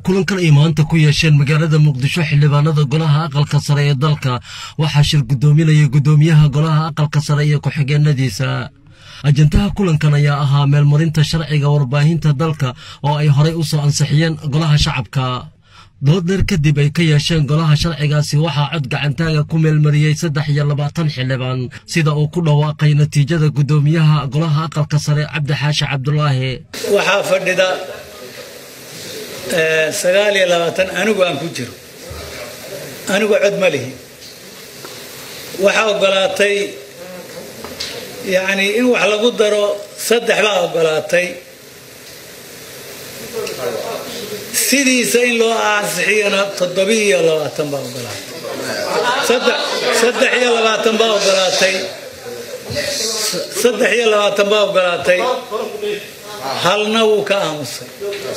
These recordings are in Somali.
kulankan ay maanta ku yeesheen magaalada muqdisho xildhibaanada golaha aqalka sare ee dalka waxaa shir guddoominaya guddoomiyaha golaha aqalka sare iyo ku-xigeenadiisa ajantaha kulankan ayaa ahaa meelmarinta sharciga warbaahinta dalka oo ay horay u soo ansixiyeen golaha shacabka dood dheer kadib ay ka yeesheen golaha sharcigaasi waxaa cod gacantaaga ku meelmariyey saddex iyo labaatan xildhibaan sida uu ku dhawaaqay natiijada guddoomiyaha golaha aqalka sare cabdi xaashi cabdulaahi waxaa fadhida sagaal iyo labaatan anigu aan ku jiro anigu cod ma lihi waxaa ogolaatay yacni in wax lagu daro saddex baa ogolaatay sidiisa in loo ansixiyana toddobi iyo labaatan baa ogolaatay saddex iyo labaatan baa ogolaatay saddex iyo labaatan baa ogolaatay halna wuu ka aamusay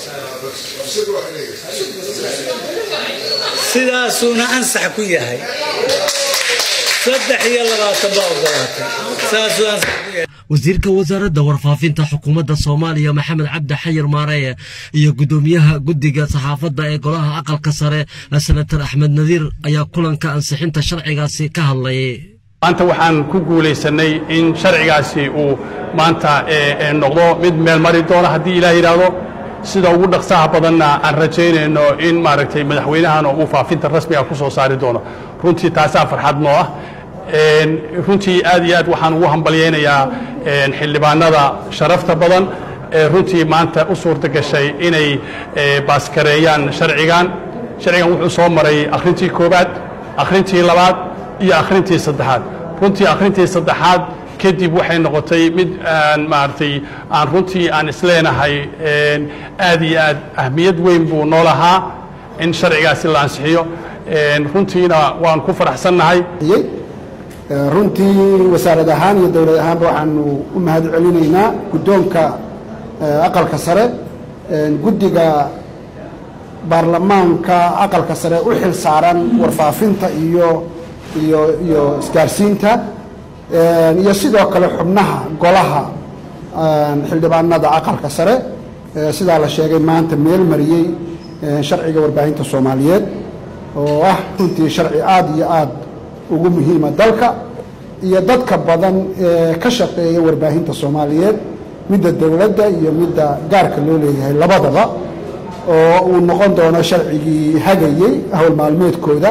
sidaasuuna ansax ku yahay saddex iyo labaatan baa ogolaatay saasuu ansax ku yahay wasiirka wasaaradda warfaafinta xukuumadda soomaaliya maxamed cabdi xayir maareye iyo guddoomiyaha guddiga saxaafadda ee golaha aqalka sare senatar axmed nadiir ayaa kulanka ansixinta sharcigaasi ka hadlay maanta waxaan ku guulaysanay in sharcigaasi uu maanta noqdo mid meel mari doono haddii ilaah yidhaahdo sida ugu dhaqsaha badanna aan rajaynayno in maaragtay madaxweynahana uu faafinta rasmiga ku soo saari doono runtii taasaa farxad noo ah runtii aad iyo aad waxaan ugu hambalyaynayaa xildhibaanada sharafta badan ee runtii maanta u suurta gashay inay baaskareeyaan sharcigan sharcigan wuxuu soo maray akhrintii koowaad akhrintii labaad iyo akhrintii saddexaad runtii akhrintii saddexaad kadib waxay noqotay mid aan maaragtay aan runtii aan isleenahay aad iyo aad ahmiyad weyn buu noo lahaa in sharcigaasi la ansixiyo runtiina waan ku faraxsannahay runtii wasaarad ahaan iyo dowlad ahaanba waxaanu u mahad celinaynaa guddoonka aqalka sare guddiga baarlamaanka aqalka sare u xil saaran warfaafinta iyo iyo iyo isgaarsiinta iyo sidoo kale xubnaha golaha xildhibaanada aqalka sare sidaa la sheegay maanta meel mariyey sharciga warbaahinta soomaaliyeed oo ah runtii sharci aada iyo aad ugu muhiima dalka iyo dadka badan ee ka shaqeeya warbaahinta soomaaliyeed midda dowladda iyo midda gaarka loo leeyahay labadaba oo uu noqon doono sharcigii hagayey hawl maalmeedkooda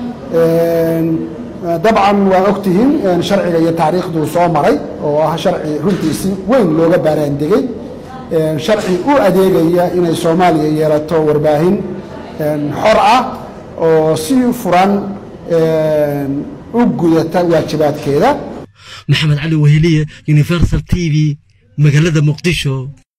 dabcan waa ogtihiin sharciga iyo taariikhduu soo maray oo ah sharci runtii si weyn looga baaraandegey sharci u adeegaya inay soomaaliya yeelato warbaahin xor ah oo si furan u gudata waajibaadkeeda maxamed cali weheliye universal t v magaalada muqdisho